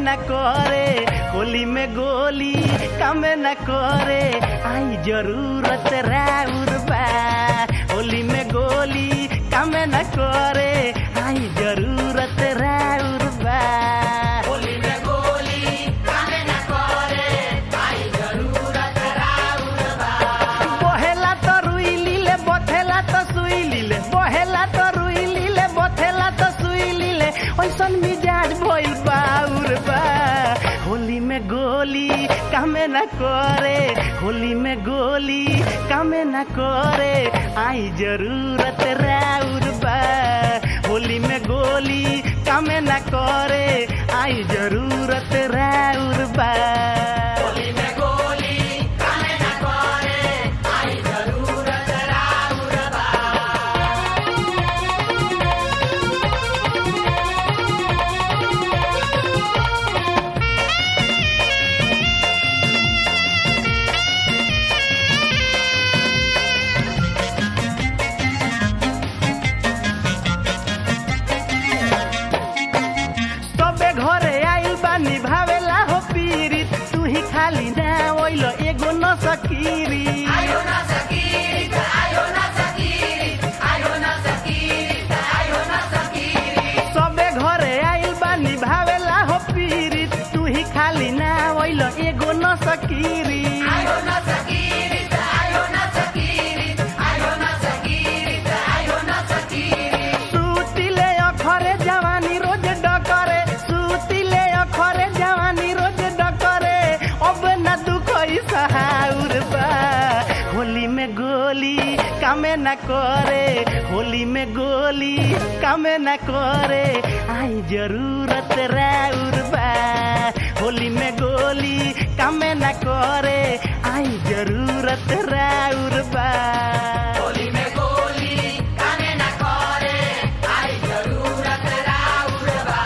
न करे होली में गोली काम न करे आई जरूरत राउर बा होली में गोली काम न करे आई जरूरत राउर बा होली में गोली कामे न करे आई जरूरत राउर बा बहेला तो रुई लीले बथेला तो सुई लीले बहेला तो रुई लीले बथेला तो सुई लीले ओइसन मिजाज भइल बाउर बा होली में गोली कामे न करे होली में गोली कामे न करे आई जरूरत राउर बा होली में गोली कामे न करे आई जरूरत राउर बा होली में गोली कामे न करे आई जरूरत राउर बा सबे घरे आइल बा निभावेला हो पीरित तू ही खाली ना ओइलो एगो न सकीरी आयो न सकीरी त आयो न सकीरी आयो न सकीरी त आयो न सकीरी सबे घरे आइल बा निभावेला हो पीरित तू ही खाली ना ओइलो एगो न सकीरी आयो न सकीरी त आयो न सकीरी आयो न सकीरी त आयो न सकीरी सुतिले अखरे जवानी रोज डकरे सुतिले अखरे जवानी रोज डकरे अब न दुख सहाउर बा होली में गोली कामे न करे होली में गोली कामे न करे आई जरूरत राउर बा होली में गोली कामे न करे आई जरूरत राउर बा होली में गोली कामे न करे आई जरूरत राउर बा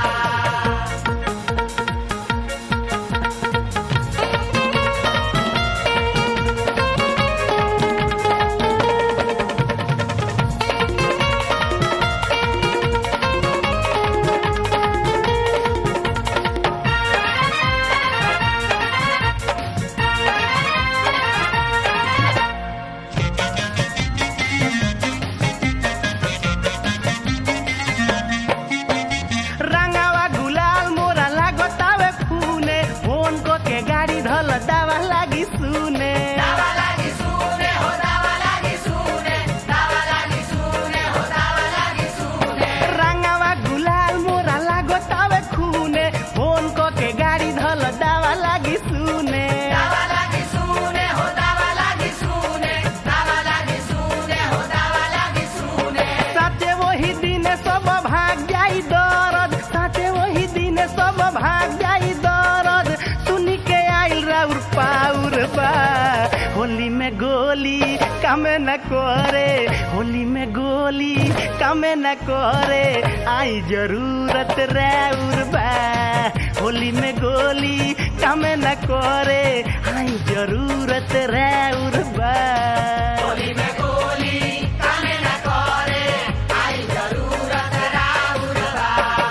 रंगावा गुलाल मोरा लागतावे खूने फोन को के गाड़ी धल दावा लागी सुने दावा लागी सुने हो दावा लागी सुने दावा लागी सुने हो दावा लागी सुने रंगावा गुलाल मोरा लागतावे खूने फोन को के गाड़ी धल दावा लागी सुने दावा लागी सुने हो दावा लागी सुने दावा लागी सुने हो दावा लागी सुने साथे वही दिन सब भाग जाई दरद साथे वही दिन सब भाग जाई दरद सुनी के आइल राउर पाउर बा होली में गोली कामे न करे होली में गोली कामे न करे आई जरूरत राउर बा होली में गोली कामे न करे आई जरूरत राउर बा होली में गोली कामे न करे आई जरूरत राउर बा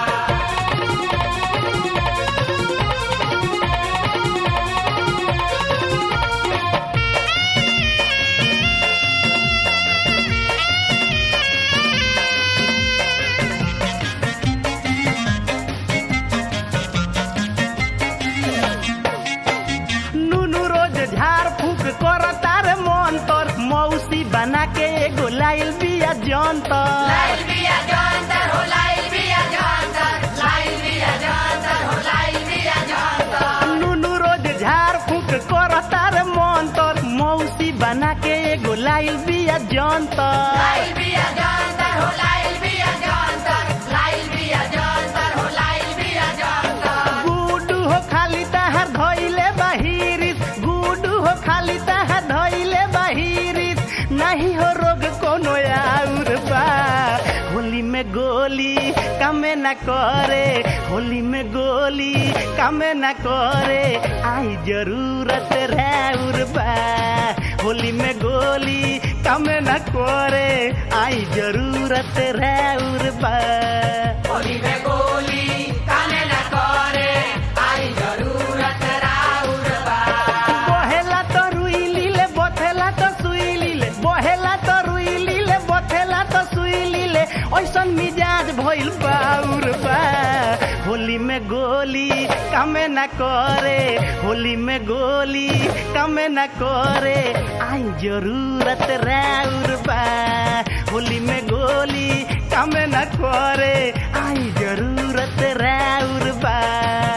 नुनु रोज झाड़ फूक कर तार मन तर मौसी बना के एगो लाइल बिया जंतर लाइल बिया जानतर हो लाइल बिया जानतर लाइल बिया जानतर हो लाइल बिया जानतर नुनु रोज झाड़ फूक कर तार मन तर मौसी बना के एगो लाइल बिया जंतर लाइल बिया जानतर हो लाइल बिया जानतर लाइल बिया जानतर हो लाइल बिया जानतर गुडू हो खाली तहर धोइले बाहिरिस गुडू हो खाली तहर धोइले बाहिरिस नहीं हो रोग कोनो आउर बा होली में गोली कामे न करे होली में गोली कामे न करे आई जरूरत राउर बा होली में गोली कामे न करे आई जरूरत राउर बा होली में गोली कामे न करे आई करे होली में गोली काम न करे आई जरूरत राउर बा होली में गोली काम न करे आई जरूरत राउर बा